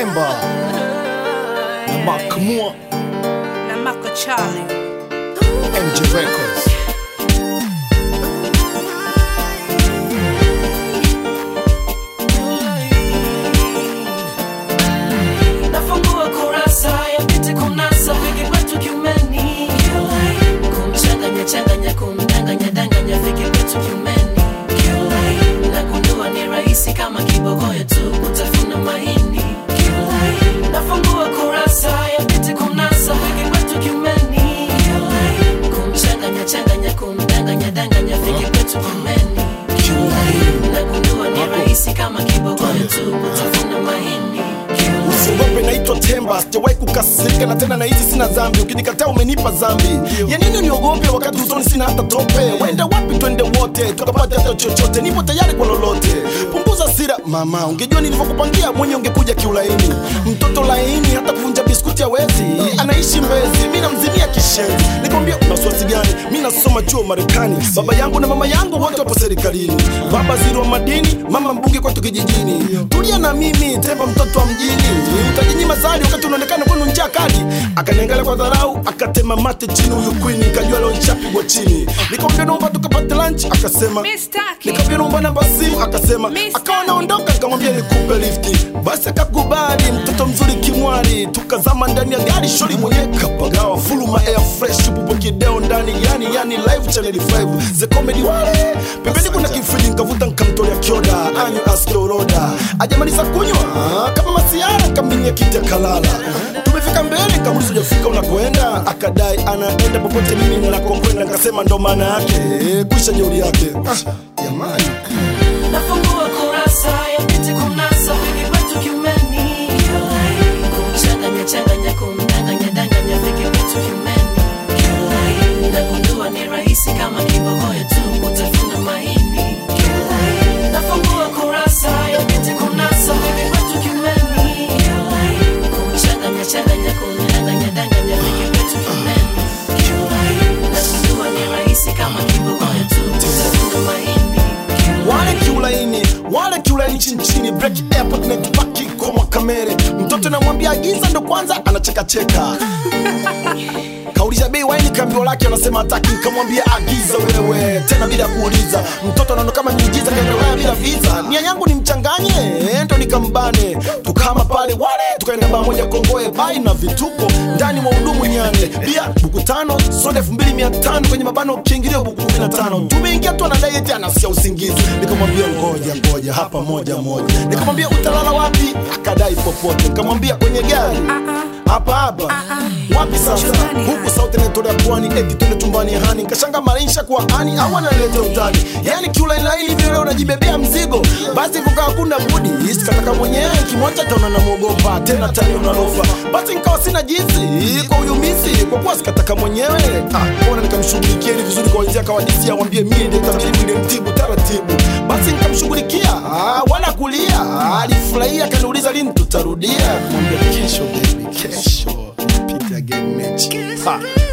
Temba na Makamua na Mako Charlie. MG Records. nafungua kurasa ya piti kunasa viki kwetu kiumeni kumchanganya changanya kumdanganya danganya viki kwetu kiumeni nagundua ni rahisi kama kibogoyo tu kutafuna mahindi nafungua kurasa ya piti kunasa viki kwetu kiumeni kumchanganya changanya kumdanganya danganya viki kwetu kiumeni nagundua ni rahisi kama kibogoyo tu kutafuna mahindi usiogope naitwa temba sijawahi kukasirika na tena nahisi sina dhambi ukinikataa umenipa dhambi ya nini niogope wakati usoni sina hata tope wenda wapi twende wote tukapata hata chochote nipo tayari kwa lolote punguza sira mama ungejua nilivyokupangia mwenye ungekuja kiulaini mtoto laini hata kuvunja biskuti hawezi anaishi mbezi mi namzimia kishenzi nikwambia una wasiwasi gani mi nasoma chuo marekani baba yangu na mama yangu wote wapo serikalini baba ziri wa madini mama mbunge kwetu kijijini tulia na mimi temba mtoto wa mjini utajinyima zali wakati unaonekana kwenu njaa kali akaniangalia kwa dharau akatema mate chini huyu kwini kajua leo nishapigwa chini nikamwambia naomba tukapate lunch akasema Mistaki. nikamwambia naomba namba simu akasema Mr. akawa naondoka nikamwambia nikupe lifti basi akakubali mtoto mzuri kimwali tukazama ndani ya gari shori mwenye kapagawa fuluma air fresh pupo kideo ndani yani yani live channel 5 the comedy wale pembeni kuna kifriji nikavuta nikamtolea kioda anyu askioroda ajamaliza kunywa kama masiara kambinia kiti akalala tumefika mbele kamuliza ujafika unakoenda akadai anaenda popote mimi ninakokwenda nikasema ndo maana yake kuisha jeuri yake Ah, jamani nafungua kurasa ya piti kunasa viki kwetu kiumeni kumchanganya changanya kumdanganya danganya viki kwetu kiumeni nagundua ni rahisi kama kibogoyo tu utafuna mahindi nafungua kurasa ya piti kunasa viki kwetu kiumeni kumchanganya changanya kumdanganya danganya viki kwetu kiumeni nagundua ni rahisi kama kibogoyo tu utafuna mahindi wale kiulaini wale kiulaini chini chini break airport na tupaki kwa makamere mtoto namwambia agiza ndo kwanza anachekacheka kauliza bei waini kambio lake anasema hataki nikamwambia agiza wewe tena bila kuuliza mtoto anaona kama miujiza kaendelea bila visa nia yangu ni mchanganye eh, ndo nikambane tukama pale wale tukaenda baa moja kongoe bai na vituko ndani mwa hudumu nyane bia buku tano soda elfu mbili mia tano kwenye mabano kiingilio buku kumi na tano tumeingia tu anadai eti anasia usingizi nikamwambia ngoja ngoja hapa moja moja nikamwambia utalala wapi akadai popote nikamwambia kwenye gari hapa hapa wapi sasa Chumbani, huku sauti naitolea pwani eti twende chumbani hani nkashanga maisha kwa hani au analeta utani yani kiulainaili vile unajibebea mzigo basi kukaa kuna budi isikataka mwenyewe kimwacha taona namwogopa tena tani unalofa basi nikawa sina jinsi kwa uyumisi kwa kuwa sikataka mwenyewe ah, ona nikamshughulikia ili vizuri kwa wenzia kawadisia wambie mie ndio tabiri vile mtibu taratibu basi nikamshughulikia ah, wala kulia ah, alifurahia akaniuliza lini tutarudia mwambia kesho baby kesho Pita game mechi ha.